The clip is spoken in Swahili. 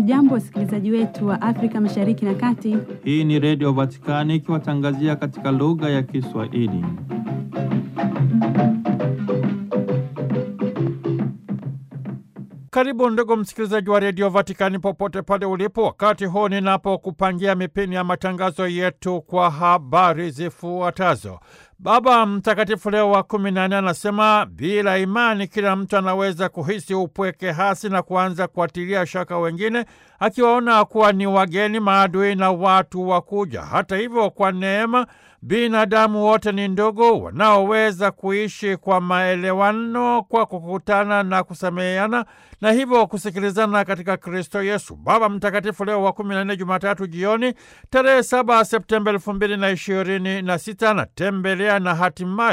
Hamjambo, wasikilizaji wetu wa Afrika Mashariki na Kati. Hii ni Redio Vatikani ikiwatangazia katika lugha ya Kiswahili. Karibu ndugu msikilizaji wa redio Vatikani popote pale ulipo, wakati huu ninapokupangia mipini ya matangazo yetu kwa habari zifuatazo. Baba Mtakatifu Leo wa kumi na nne anasema bila imani kila mtu anaweza kuhisi upweke hasi na kuanza kuatilia shaka wengine, akiwaona kuwa ni wageni, maadui na watu wa kuja. Hata hivyo, kwa neema binadamu wote ni ndugu wanaoweza kuishi kwa maelewano, kwa kukutana na kusameheana na hivyo kusikilizana katika Kristo Yesu. Baba Mtakatifu Leo wa kumi na nne, Jumatatu jioni tarehe saba Septemba elfu mbili na ishirini na sita anatembelea na hatimaye